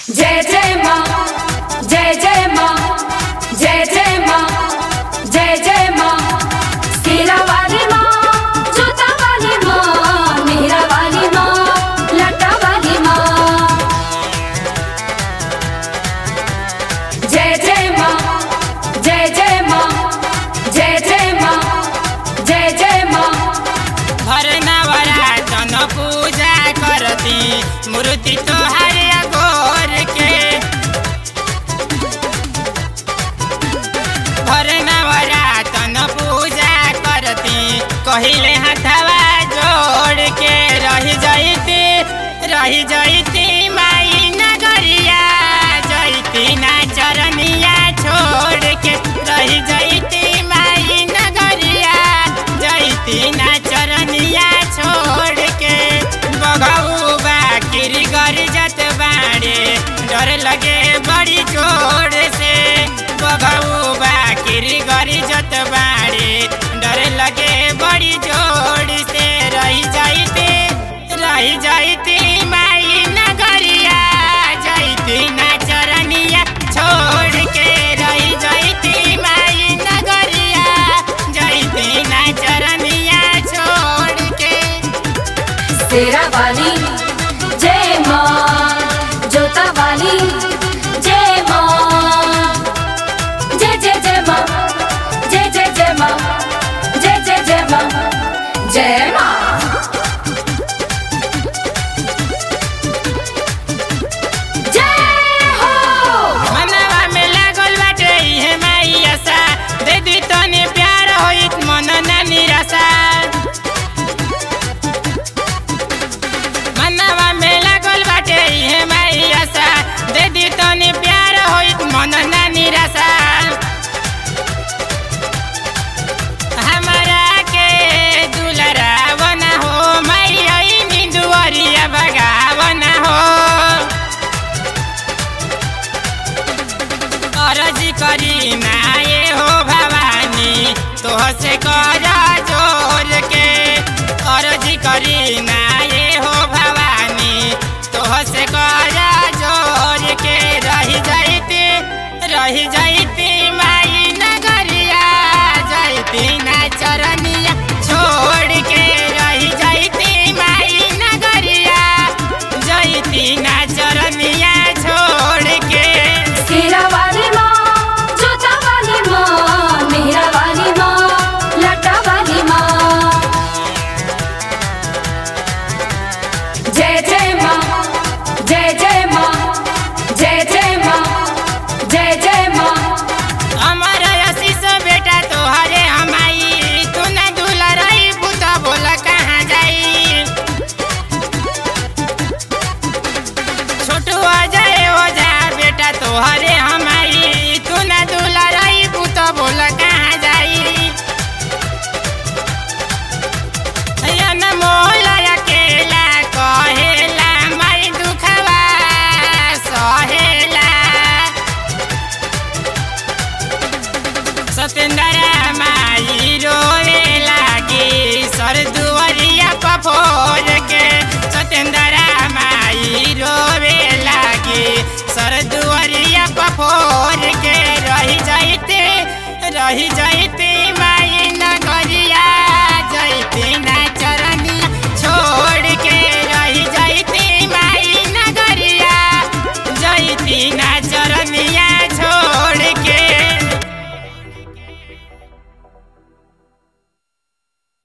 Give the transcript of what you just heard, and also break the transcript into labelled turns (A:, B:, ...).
A: जय जय माँ जय जय माँ जय जय माँ जय जय माँ सीरा वाली माँ जोता वाली माँ मेहरा वाली माँ लटा वाली माँ जय जय माँ जय जय माँ जय जय माँ जय जय माँ
B: हर नवरातन पूजा करती मूर्ति तोहार अघोर के हर नवरातन पूजा करती कहिले हथवा जोड़ के रही जैती रही जैती माई नगरिया जैती ना चरनिया छोड़ के रही जैती माई नगरिया जैती ना चरनिया छोड़ के बघऊ बाकिरी गर जत बाड़े डर लगे बड़ी जोर से बघऊ बाकिरी गर जत बाड़े डर लगे बड़ी जोर से रही जाइते रही जाइती माई नगरिया जाइती ना चरनिया छोड़ के रही जाइती माई नगरिया जाइती ना चरनिया छोड़ के
A: सेरा वाली जय माँ जोता वाली जय माँ जय जय जय माँ जय जय जय माँ जय जय जय माँ जय माँ जय हो
B: मनवा में लागल बाटे इहे माई आशा दे दी तने प्यार होइत मन ना निराशा मनवा में लागल बाटे इहे माई आशा दे दी तने प्यार होइत मन ना निराशा हमरा के दुलरावन हो माई आई निंदुअरिया बगावन हो अरज करी ना ये हो भवानी तोह से कर जोर के अरज करी ना ये हो भवानी तोह से कर जोर के रही जाइती रही जाइती माई नगरिया जाइती ना चरनिया छोड़ के रही जाइती माई नगरिया जाइती ना चरनिया छोड़ के
A: सेरा वाली माँ जोता वाली माँ मेहरा वाली माँ लटा वाली माँ जय जय माँ जय जय माँ जय जय माँ जय जय माँ
B: अमर आशीष बेटा तोहरे हमाई तू न दूल्हा रही पुता बोला कहाँ जाई छोटू अजय ओझा बेटा तोहरे हमाई तू न दूल्हा रही पुता बोला कहाँ जाई अनमोल अकेला कहेला माई दुखवा सहेला सतेंद्र माई रोए लागी सर दुआरिया पफोर के सतेंद्र माई रोवे लागी सर दुआरिया पफोर के रही जाइते रही जाइते माई नगरिया जाइते ना चरनिया छोड़ के रही जाइते माई नगरिया जाइती ना